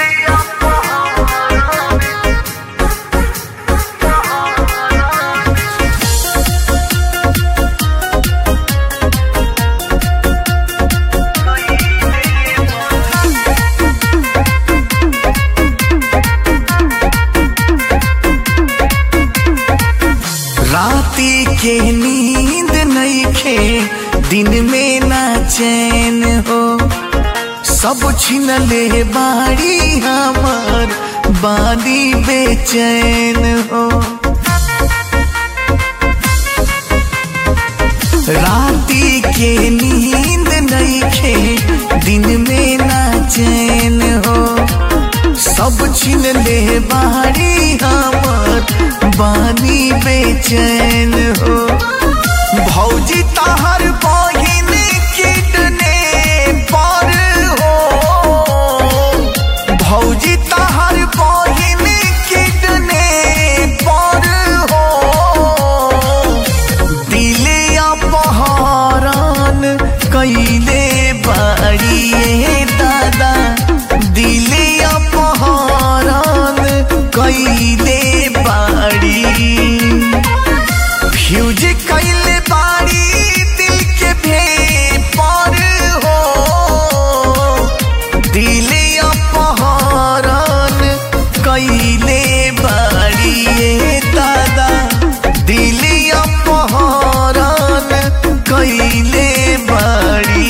राती के नींद नईखे दिन में ना चैन हो सब छीन ले बाड़ी हमार बाड़ी बेचैन हो राती के नींद नईखे दिन में ना चैन हो सब छीन ले बाड़ी हमार बानी बेचैन हो भौजी तहर बहिन किडने पर हो भौजी तहर बहिन किडने पर हो दिले अपहरण कैले बाड़िए दादा दिले अपहरण कैले बाड़ी फ्यूज कैले बाड़ी दिल के भे पर हो दिले अपहरण कैले बाड़िए दादा दिले अपहरण कैले बाड़ी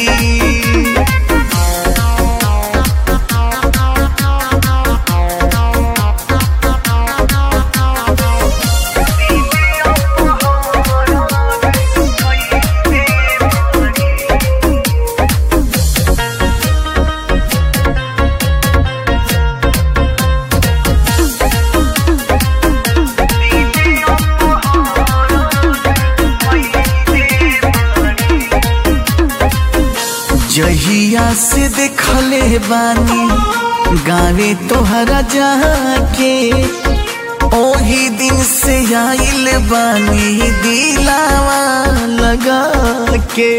जहिया से देखले बानी गावे तोहरा जाके ओही दिन से आइल बानी दिलावा लगा के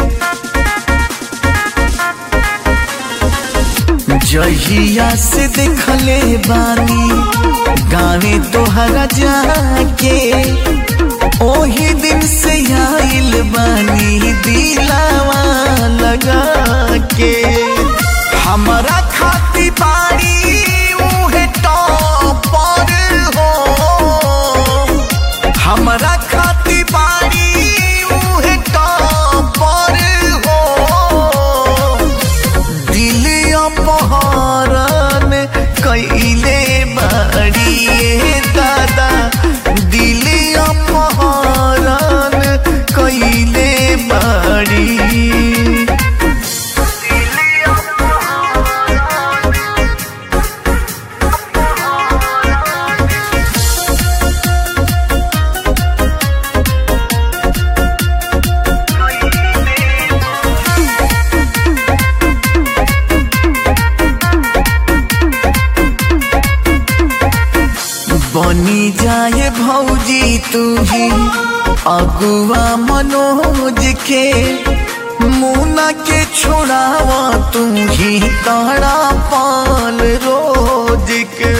जहिया से देखले बानी गावे तोहरा जाके ओही दिन से आइल बानी दिलावा लगा के हमरा खाती बाड़ी उहे टॉपर हो हमरा खाती बाड़ी उहे टॉपर हो दिल अपहरण कैले बाड़िए दादा दिल अपहरण कैले बाड़ी बनी जाए भौजी तू ही अगुआ मनोज के मुना के छोड़ावा तू ही तारा पाल रोज के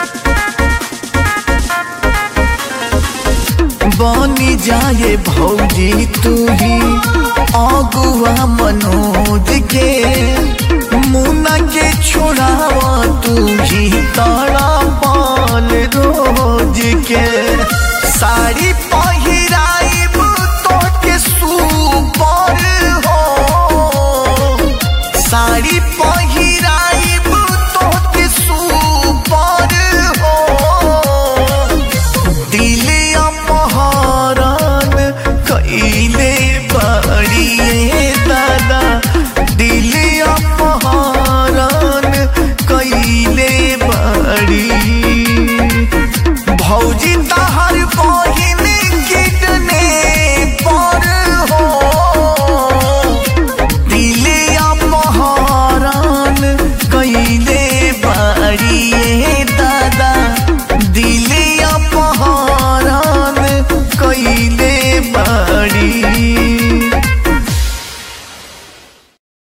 बनी जाए भौजी तू ही अगुआ मनोज के मुना के छोड़ावा तू ही तारा पाल रोज के साड़ी पहिराइब तो के सुपर हो साड़ी